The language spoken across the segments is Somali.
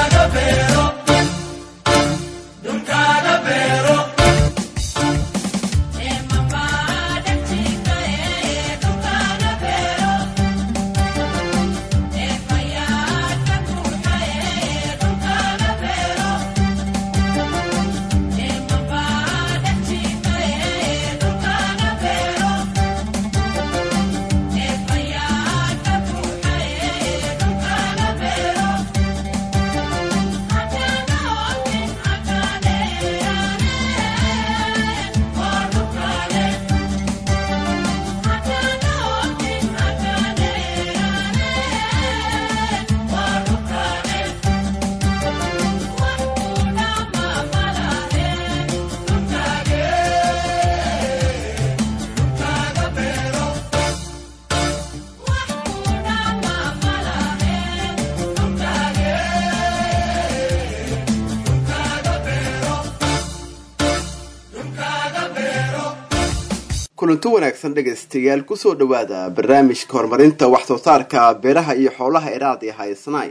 kulanti wanaagsan dhegaystayaal kusoo dhowaada barnaamijka horumarinta wax soo saarka beeraha iyo xoolaha iraad ee haysnay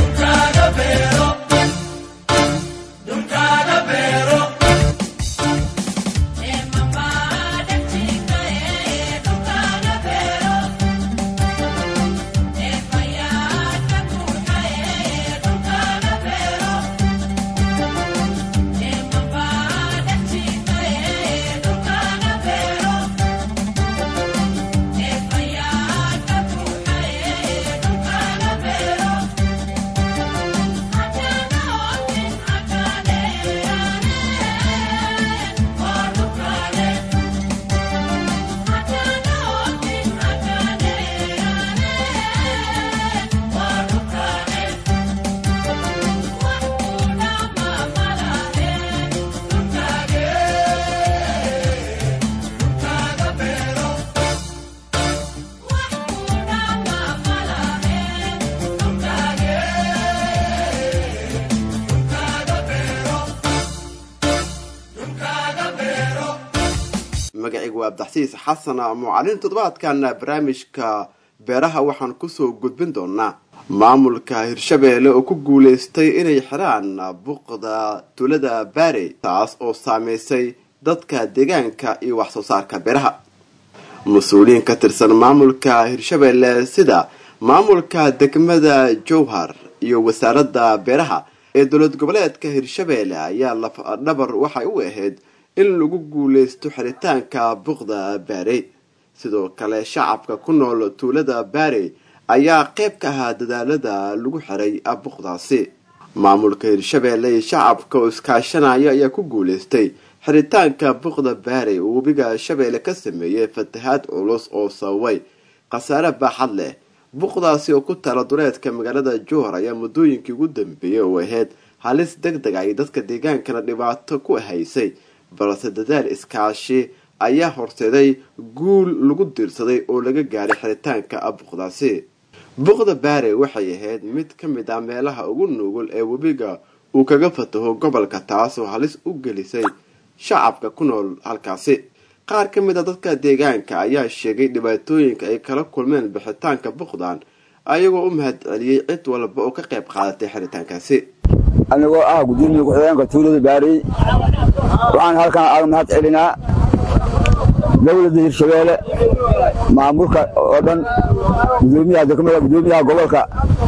magacigu waa abdaxsiis xasan mucalin toddobaadkan barnaamijka beeraha waxaan kusoo gudbin doonaa maamulka hirshabeelle oo ku guuleystay inay xiraan buuqda tuulada baarey taas oo saameysay dadka deegaanka iyo wax soo saarka beeraha mas-uuliyiin ka tirsan maamulka hirshabeelle sida maamulka degmada jowhar iyo wasaaradda beeraha ee dowlad goboleedka hirshabeelle ayaa lafdhabar waxay u ahayd in lagu guuleysto xiritaanka buuqda baarey sidoo kale shacabka ku nool tuulada baarey ayaa qayb ka ahaa dadaalada lagu xiray buuqdaasi maamulka hirshabeelle iyo shacabka oo iskaashanaya ayaa ku guuleystay xiritaanka buuqda baarey oo webiga shabeelle ka sameeyey fatahaad culus oo sababay khasaare baaxad leh buuqdaasi oo ku tala duleedka magaalada jowhar ayaa muddooyinkii ugu dambeeyey oo ahayd halis deg deg ay dadka deegaankana dhibaato ku haysay balse dadaal iskaashi ayaa horseeday guul lagu diirsaday oo laga gaaray xiritaanka buuqdaasi buuqda baare waxay ahayd mid ka mid ah meelaha ugu nugul ee webiga uu kaga fataho gobolka taasoo halis u gelisay shacabka ku nool halkaasi qaar ka mid a dadka deegaanka ayaa sheegay dhibaatooyinka ay kala kulmeen bixitaanka buuqdan ayagoo u mahad celiyey cid walba oo ka qayb qaadatay xiritaankaasi anigoo ah gudoomiye ku-xigeenka tuulada baarey waxaan halkan aaga mahad celinaa dowladda hirshabeelle maamulka oo dhan gudoomiyaha degmada gudoomiyaha gobolka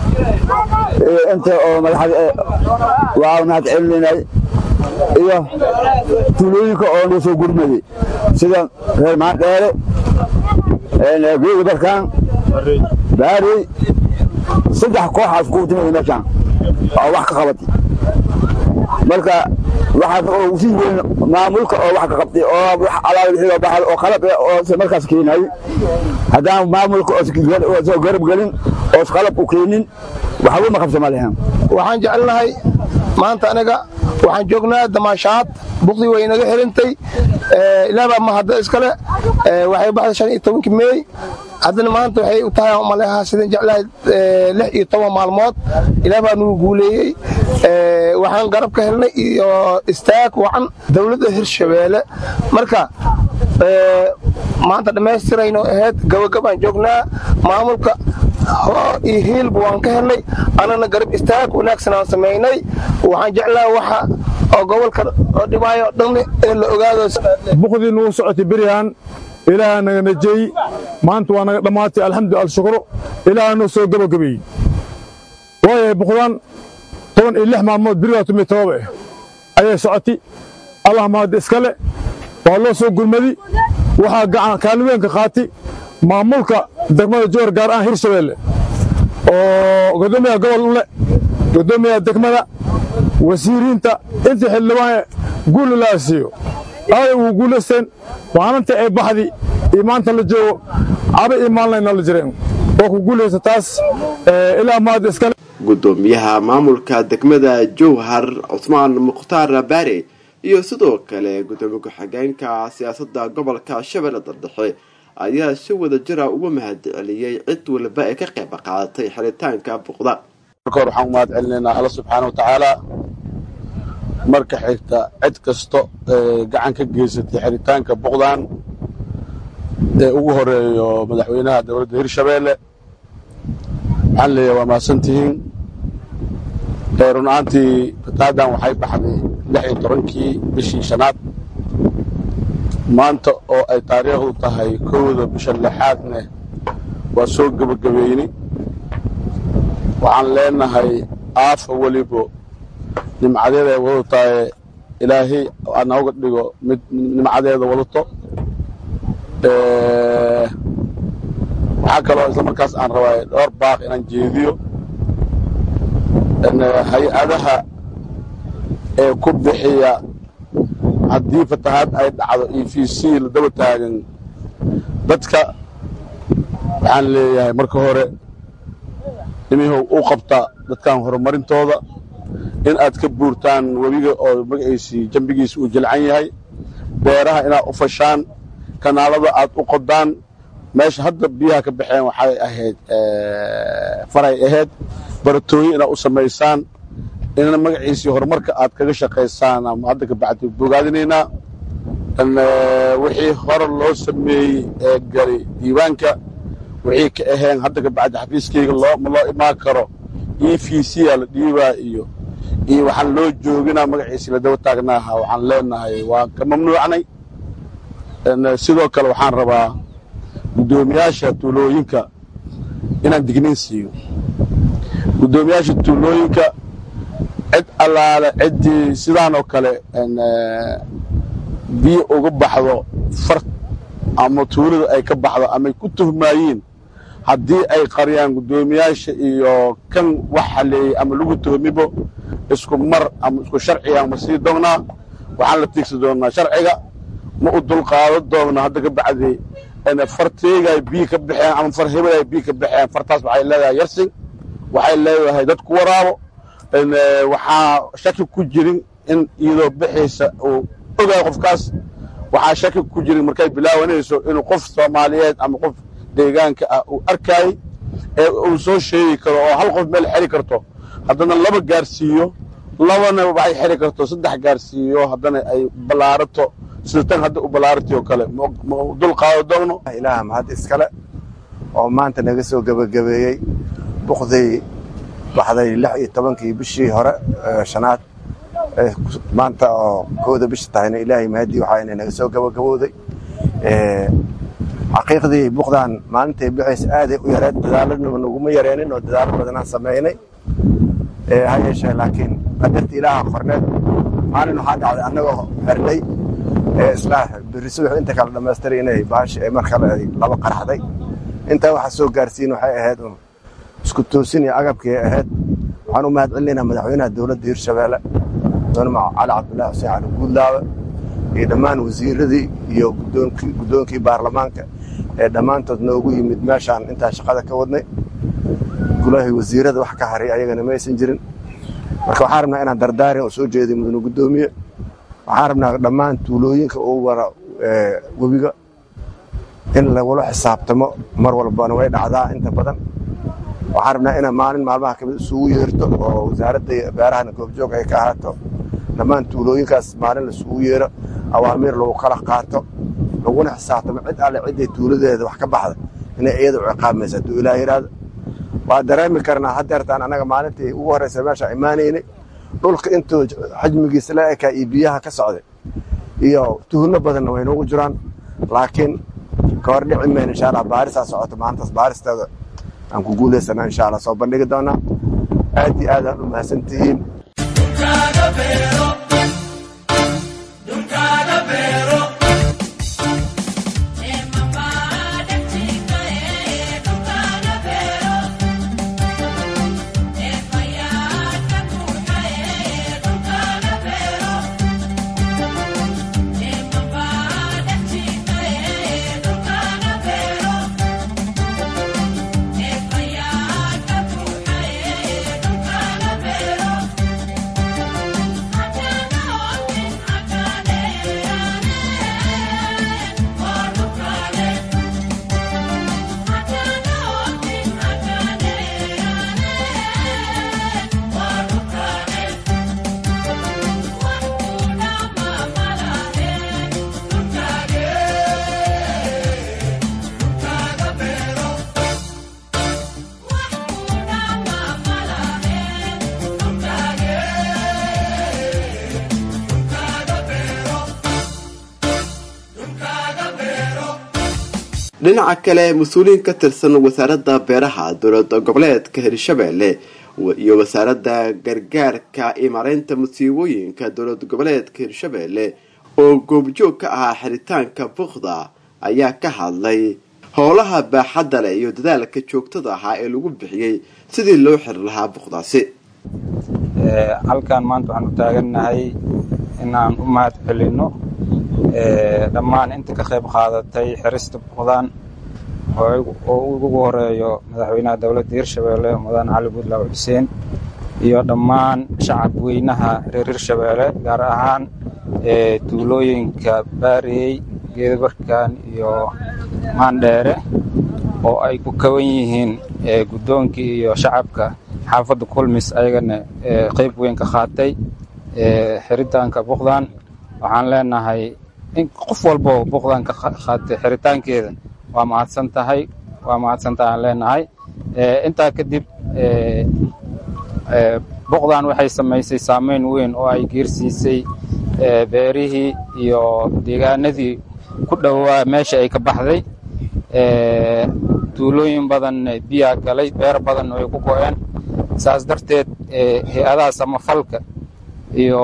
iyo inta oo madaxda waa mahad celinaynay iyo tuulooyinka oo noo soo gurmaday sida reer maandheere geeda barkaan baarey saddex kooxaas ku timid meeshaan oo wax ka qabatay marka waxaa usii weyn maamulka oo wax ka qabtay oo wax alaaba wixii oo baxay oo qalab oo markaas keenay haddaan maamulka oo soo garab gelin oo qalab u keenin waxba ma qabsama lahayn waxaan jecelnahay maanta aniga waxaan joognaa damaashaad buqdii way inaga xirintay ilaabaa mahadda iskale waxay baxday shan iyo tobankii meey haddana maanta waxay u tahay maleha sidan jeclahay lix iyo toban maalmood ilaah baa nugu guuleeyey waxaan garab ka helnay iyo istaag wacan dowladda hirshabeelle marka maanta dhammaystirayno ahayd gabagabaan joognaa maamulka hoo iyo hiilba waan ka helnay annana garab istaag wanaagsan aan samaynay waxaan jeclaa waxa oo gobolka oo dhibaayo o dhan in la ogaado buqdii nagu socotay beryahan ilaaha naga najeey maanta waa naga dhammaatay alxamdu alshukru ilaaha noo soo gebagabeeyey waayahay buqdan toban iyo lix maalmood berigaa tumi todoba eh ayay socotay allah mahad iskale waa loo soo gurmadi waxaa gacan kaalin weyn ka qaatay maamulka degmada jowhar gaar ahaan hirshabeelle oo guddoomiyaha gobol ule guddoomiyaha degmada wasiiriinta intii xildhibaan guul ilaa siiyo aaday ugu guulaysteen maalinta ay baxdi iyo maanta la joogo caba iyo maalinayna la jireen waa ku guulaysa taas ilaa mahad iskale guddoomiyaha maamulka degmada jowhar cusmaan mukhtaar baare iyo sidoo kale gudoomiye ku-xigeenka siyaasadda gobolka shabeellada dhexe ayaa si wada jira uga mahad celiyey cid walba ee ka qayb qaadatay xiritaanka buqda marka hore waxaan u mahad celinaynaa alla subxaana wa tacaala marka xigta cid kasto ee gacan ka geysatay xiritaanka buqdan ee ugu horeeyo madaxweynaha dowladda hirshabeelle waxaan leeyahay waa mahadsantihiin run ahaantii fataadan waxay baxday lix iyo tobankii bishii shanaad maanta oo ay taariikhdu tahay kowda bisha lixaadne waa soo gebagabeynay waxaan leenahay aafa welibo nimcadeeda ay wadato tahay ilaahay anooga dhigo mid nimcadeeda wadato waxaa kaloo isla markaas aan rabaa dhowr baaq inaan jeediyo hay-adaha ee ku bixiya haddii fatahaad ay dhacdo e v c la daba taagan dadka waxaan leeyahay marka hore imihow u qabta dadkan horumarintooda in aad ka buurtaan webiga oo magaciisii jambigiisa uu jilcan yahay beeraha inaad u fashaan kanaalada aad u qodaan meesha hadda biyaha ka baxeen waxay ahayd faray ahayd baratooyin inaad u samaysaan in magaciisii horumarka aad kaga shaqaysaan ama hadda ka bacdi bogaadinaynaa wixii hore loo sameeyey ee gali diiwaanka wixii ka aheen hadda ka bacdi xafiiskayga ma loo imaan karo e v c a la dhiibaa iyo iyo waxaan loo jooginaa magaciisii la daba taagnaaha waxaan leenahay waan ka mamnuucnay sidoo kale waxaan rabaa guddoomiyaasha tuulooyinka inaan digniin siiyo guddoomiyaasha tuulooyinka cid allaale ciddii sidaan oo kale biyo uga baxdo far ama tuulada ay ka baxdo amay ku tuhmaayiin haddii ay qariyaan guddoomiyaasha iyo kan wax haleeyey ama lagu tuhmibo isku mar ama isku sharciga ma sii doonnaa waxaan la tiigsi doonnaa sharciga ma u dulqaado doonna hadda ka bacdi farteegay biyo ka baxeen ama far hebelay biyo ka baxeen fartaas waxay leedahay yarsin waxay leedahay dad ku waraabo waxaa shaki ku jirin in iyadoo bixiisa uu ogayo qofkaas waxaa shaki ku jirin markay bilaawanayso inuu qof soomaaliyeed ama qof deegaanka ah uu arkaayey ee uu soo sheegi karo oo hal qof meel xeri karto haddana laba gaarsiiyo labana waxay xeri karto saddex gaarsiiyo haddana ay ballaarato sida tan hadda u ballaaratay oo kale ma dul qaado doogno ilaaha mahad iskale oo maanta naga soo gebagabeeyey buqdii baxday lix iyo tobankii bishii hore shanaad maanta oo kooda bisha tahayna ilaahay mahadii waxaa inay naga soo gebagabowday xaqiiqdii buqdan maalintay bixaysa aaday u yareed dadaaladnaba naguma yareenin oo dadaalo badanaan samaynay ha yeeshee laakiin qadarta ilaaha qorneed maalin waxaa dhacday annagoo xirnay isla berri subax inta kale dhammaystiray inay baashi ay mar kale ay laba qaraxday intaa waxa soo gaarsiin waxay ahayd un isku toosin iyo agabkii ay ahayd waxaan u mahad celinaynaa madaxweynaha dowladda hirshabeelle mudane cali cabdullaahi xuseen cali guudlaawe iyo dhammaan wasiiradii iyo guddoonkii baarlamaanka ee dhammaantood noogu yimid meeshaan intaa shaqada ka wadnay gulahii wasiirada wax ka haray ayagana maysan jirin marka waxaan rabnaa inaan dardaarin oo soo jeediy mudane guddoomiye waxaan rabnaa dhammaan tuulooyinka uu wara webiga in lagula xisaabtamo mar walbana way dhacdaa inta badan waxaan rabnaa inaa maalin maalmaha kamid isugu yeerto oo wasaaradda beerahana goobjoog ay ka ahaato dhammaan tuulooyinkaas maalin laisugu yeero awaamiir lagu kala qaato laguna xisaabtamo cid alle ciday tuuladeeda wax ka baxda inay iyada u ciqaabaysa hadduu ilaah yidhaahdo waa dareemi karnaa haddeertaan annaga maalintii ugu horraysa meesha imaanaynay dhulka intuu xajmigiisa la ekaa iyo biyaha ka socday iyo tuhunno badanna way noogu jiraan laakiin ka hor dhici mayno insha allah baarisaa socoto maantaas baaristeeda aan ku guulaysana insha allah soo bandhigi doonaa aad iyo aad aan u mahadsan tihiin dhinaca kale mas-uuliyiin ka tirsan wasaaradda beeraha dowlad goboleedka hirshabeelle iyo wasaaradda gargaarka iyo mareynta musiibooyinka dowlad goboleedka hirshabeelle oo goobjoog ka ahaa xiritaanka bukda ayaa ka hadlay howlaha baaxadda leh iyo dadaalka joogtada ahaa ee lagu bixiyey sidii loo xiri lahaa bukdaasi halkan maanta waxaan u taagannahay inaan u mahad celinno dhammaan inta ka qayb qaadatay xirista buqdaan oo ugu horeeyo madaxweynaha dowladda hirshabeelle mudane cali buudlaaw xuseen iyo dhammaan shacab weynaha reer hirshabeelle gaar ahaan tuulooyinka baariyey geedabarkan iyo maandheere oo ay ku kaban yihiin guddoonkii iyo shacabka xaafadda kulmis ayagana qayb weyn ka qaatay xiritaanka buqdaan waxaan leenahay in qof walbo buqdan ka qaatay xiritaankeeda waa mahadsan tahay waa mahadsan tahay aan leenahay intaa kadib buqdan waxay samaysay saameyn weyn oo ay geersiisay beerihii iyo deegaanadii ku dhowaa meesha ay ka baxday tuulooyin badan biyaa galay beer badan way ku go-een saas darteed hay-adaha samafalka iyo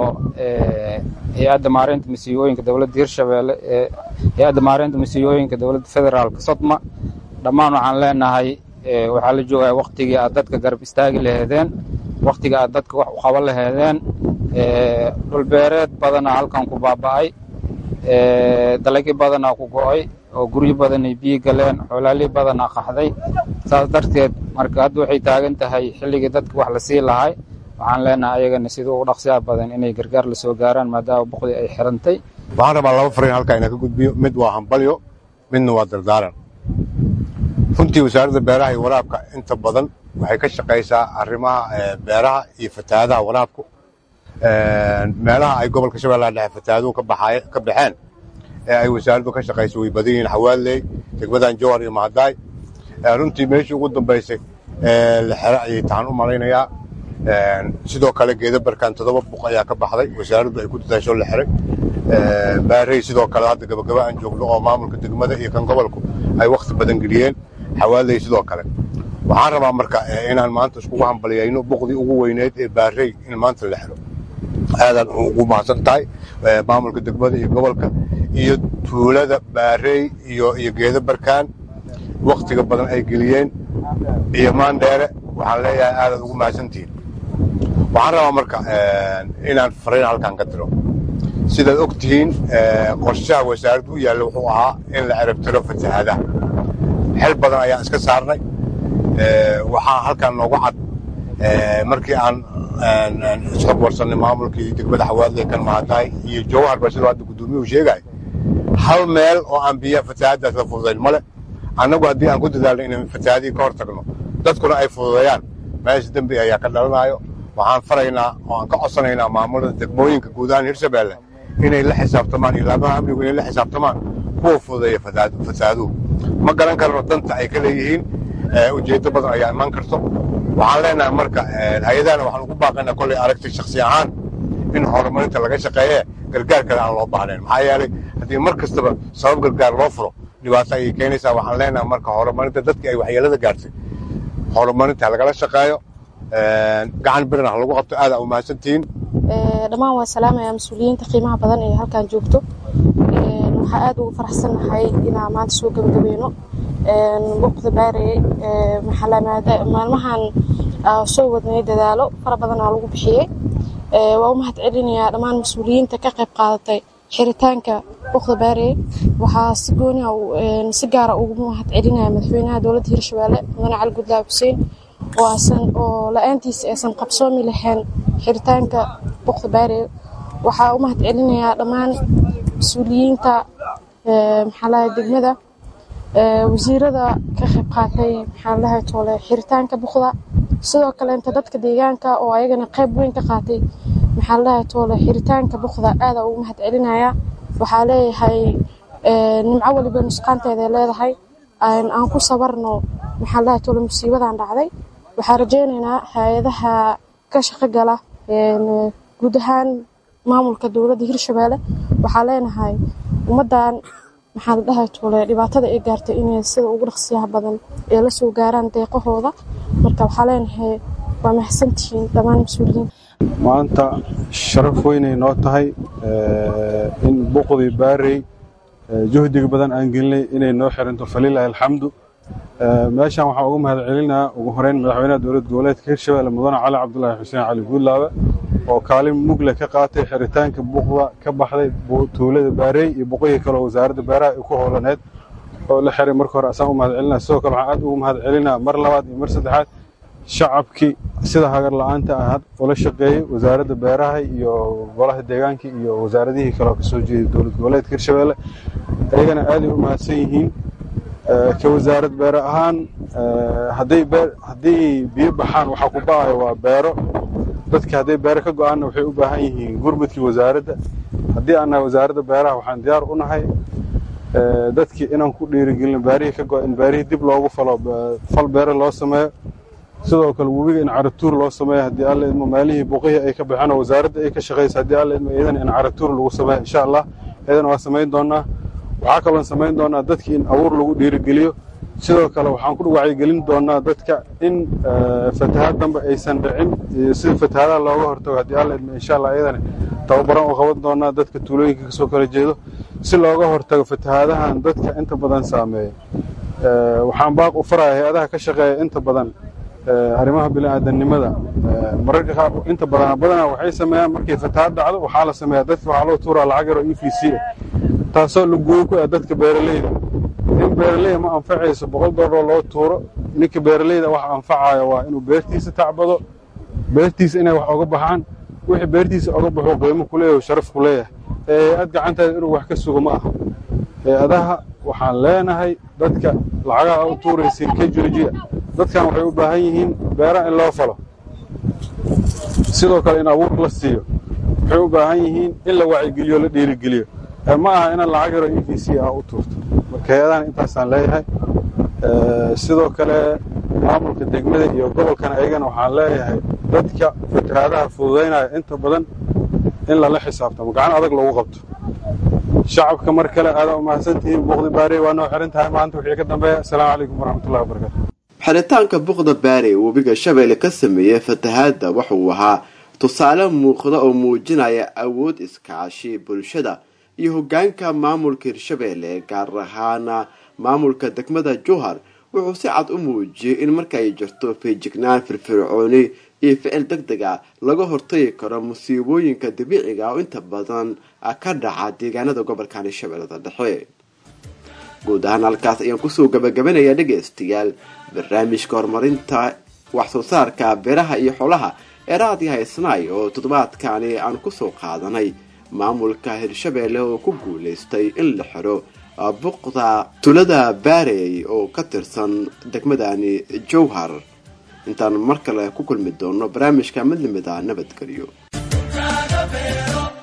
hay-adda maareynta masiibooyinka dowladda hirshabeelle ee hay-adda maareynta masiibooyinka dowladda federaalka sodma dhammaan waxaan leenahay waxaa la joogaya waktigii aad dadka garab istaagi laheedeen waktigii aad dadka wax u qaban laheedeen dhulbeereed badanaa halkan ku baaba'ay dalagyo badanaa ku go'ay oo guryo badanay biyi galeen xoolaalii badanaa qaxday saas darteed marka hadda waxay taagan tahay xilligii dadka wax la sii lahay waxaan leenahay ayagana sida ugu dhaqsiyaha badan inay gargaar la soo gaaraan maadaama boqdii ay xirantay waxaan rabaa laba fariin halkaa inaan ka gudbiyo mid waa hambalyo midna waa dardaaran runtii wasaaradda beeraha iyo waraabka inta badan waxay ka shaqaysaa arrimaha beeraha iyo fatahaadaha waraabku meelaha ay gobolka shabeellaha dhexe fatahaaduhu ka baxeen ee ay wasaaraddu ka shaqayso way badan yihiin xawaaley degmadan jowhar iyo mahadaay runtii meeshii ugu dambaysay la xero ayay taxan u malaynayaa sidoo kale geeda barkaan toddoba buq ayaa ka baxday wasaaraddu ay ku dadaasho la xiray baarey sidoo kale hadda gabagaba aan joogno oo maamulka degmada iyo kan gobolku ay wakhti badan geliyeen xawaaley sidoo kale waxaan rabaa marka inaan maanta iskugu hambaliyayno buqdii ugu weyneed ee baarey in maanta la xiro aadaan ugu mahadsan tahay maamulka degmada iyo gobolka iyo tuulada baarey iyo iyo geeda barkaan wakhtiga badan ay geliyeen iyo maandheere waxaan leeyahay aadaad ugu mahadsantihiin waxaan rabaa marka inaan fariin halkan ka diro sidaad og tihiin qorshaha wasaaraddu u yaalla wuxuu ahaa in la ciribtiro fatahaadaha xel badan ayaan iska saarnay waxaa halkan noogu cad markii aan isxog warsannay maamulkii degmada xawaadley kan mahadaay iyo jowhar ba sidoo hadda guddoomiyuhu sheegay hal meel oo aan biyaha fatahaaddaas la fududayn male annagu haddii aan ku dadaalno inaan fatahaadihii ka hor tagno dadkuna ay fududeeyaan meesha dembi ayaa ka dhalanayo waxaan faraynaa oo aan ka codsanaynaa maamulada degmooyinka guud ahaan hirshabeelle inay la xisaabtamaan ilaamaha amnigu inay la xisaabtamaan kuwa fududeeya fatahaaduhu ma garan karno danta ay ka leeyihiin ujeeddo badan ayaa iman karto waxaan leenahay marka hay-adahana waxaan ugu baaqaynaa kolley aragti shaksi ahaan in horumarinta laga shaqeeye gargaar kale aan loo baahnayn maxaa yeelay haddii mar kastaba sabab gargaar loo furo dhibaato ayay keenaysaa waxaan leenahay marka horumarinta dadka ay waxyeelada gaartay horumarinta lagala shaqeeyo gacan birna ha lagu qabto aada u mahadsantihiin dhammaan waa salaamaya mas-uuliyiinta qiimaha badan ee halkan joogto waxaa aad ugu faraxsannahay inaan maanta soo gebagabeyno buuqda baareye maalmahan soo wadnay dadaalo fara badan aa lagu bixiyey waa u mahad celinayaa dhammaan mas-uuliyiinta ka qayb qaadatay xiritaanka buuqda baareye waxaa si gooni si gaara ugu mahad celinaya madaxweynaha dowladda hirshabeelle mudane cali gudlaaw xuseen oo la-aantiisa aysan qabsoomi lahayn xiritaanka buuqda baareye waxaa u mahad celinayaa dhammaan mas-uuliyiinta maxaalaha degmada wasiirada ka qayb qaatay maxaalaha toole xiritaanka buqda sidoo kaleenta dadka deegaanka oo ayagana qayb weyn ka qaatay maxaalaha toole xiritaanka buqda aada ugu mahad celinaya waxaa leeyahay nimco waliba nusqaanteeday leedahay aan ku sabarno maxaalaha toole musiibadan dhacday waxaa rajaynaynaa hay-adaha ka shaqo gala guud ahaan maamulka dowladda hirshabeelle waxaa leenahay ummaddan maxaa la dhahay tuule dhibaatada ay gaartay inay sida ugu dhaqsiyaha badan ee la soo gaaraan deeqahooda marka waxaa leenahay waa mahadsantihiin dhammaan mas-uuliyiin maanta sharaf weynay noo tahay in buqdii baarey juhdiga badan aan gelinay inay noo xiranto falilaahi alxamdu meeshan waxaan ugu mahad celinaa ugu horeyn madaxweynaha dowlad goboleedka hirshabelle mudane cali cabdulaahi xuseen cali guudlaabe oo kaalin mugle ka qaatay xiritaanka buuqda ka baxday tuulada baarey iyo buqihii kale oo wasaaradda beeraha ay ku howlaneed oo la xiray marka hore asaan u mahad celinaa sidoo kale waxaan aad ugu mahad celinaa mar labaad iyo mar saddexaad shacabkii sida hagar la-aanta ah ula shaqeeyey wasaaradda beeraha iyo golaha deegaanka iyo wasaaradihii kale oo kasoo jeeday dowlad goboleedka hirshabelle ayagana aaday u mahadsan yihiin ka wasaarad beere ahaan haddii biyo baxaan waxaa ku ba'ayo waa beero dadka hadday beere ka go-aanna waxay u baahan yihiin gurmudkii wasaaradda haddii aan nahay wasaaradda beeraha waxaan diyaar u nahay dadkii inaan ku dhiirigelino beerihii ka go in beerihii dib loogu falo fal beere loo sameeyo sidoo kale webiga in caratuur loo sameeyo haddii alla idmo meelihii buqihii ay ka baxeen oo wasaaradda ay ka shaqaysa haddii alla idmo iyadana in caratuur lagu sameeyo insha allah iyadana waa samayn doonaa waxaa kaloon samayn doonaa dadkii in abuur lagu dhiirigeliyo sidoo kale waxaan ku wacyigelin doonaa dadka in fatahaad dambe aysan dhicin iyo sida fatahaadaha looga hortago haddii alla idmo insha allah iyadana tababaran u qaban doonaa dadka tuulooyinka kasoo kala jeedo si looga hortago fatahaadahan dadka inta badan saameeya waxaan baaq u faraya hay-adaha ka shaqeeya inta badan arrimaha bini'aadanimada mararka qaar inta badan badanaa waxay sameeyaan markay fatahaad dhacdo waxaa la sameeyaa dadka waxaa loo tuuraa lacag yar oo e v c ah taasoo laguuyo ku ah dadka beeraleyda in beeraleyda ma anfacayso boqol dollar loo tuuro ninka beeraleyda waxa anfacayo waa inuu beertiisa tacbado beertiisa inay wax oga baxaan wixii beertiisa oga baxo qiimo ku leeyahay sharaf ku leeyahay ee hay-ad gacanteeda inuu wax ka sugo ma aha hay-adaha waxaan leenahay dadka lacagaha u tuuraysiin ka joojiya dadkan waxay u baahan yihiin beera in loo falo sidoo kale in abuur la siiyo waxay u baahan yihiin in la wacyigeliyo la dhiirigeliyo ma aha inaan lacag yaro e v c ah u tuurto marka hay-adahan intaasaan leeyahay sidoo kale maamulka degmada iyo gobolkan ayagana waxaan leeyahay dadka fatahaadaha fududaynaya inta badan in lala xisaabtamo gacan adag lagu qabto shacabka mar kale aadaa u mahadsantihiin buuqdi baariye waa noo xiran tahay maanta wixii ka dambeeya asalaamu calaykum waraxmatullahi wabarakatu xiritaanka buqda baare webiga shabeelle ka sameeyey fatahaadda wuxuu ahaa tusaale muuqda oo muujinaya awood iskaashi bulshada iyo hogaanka maamulka hirshabeelle gaar ahaana maamulka degmada jowhar wuxuu si cad u muujiyey in markay jirto feejignaan firfircooni iyo ficil deg deg a laga hortagi karo musiibooyinka dabiiciga oo inta badan ka dhaca deegaanada gobolkan hirshabeellada dhexe guud ahaan halkaas ayaan kusoo gabagabanayaa dhegaystayaal barnaamijka horumarinta wax soo saarka beeraha iyo xoolaha ee raadiyo haysnaay oo toddobaadkani aan kusoo qaadanay maamulka hirshabeelle oo ku guulaystay in la xiro buqda tulada baarey oo ka tirsan degmadani jowhar intaan mar kale ku kulmi doono barnaamijka mid lamid ah nabadgelyo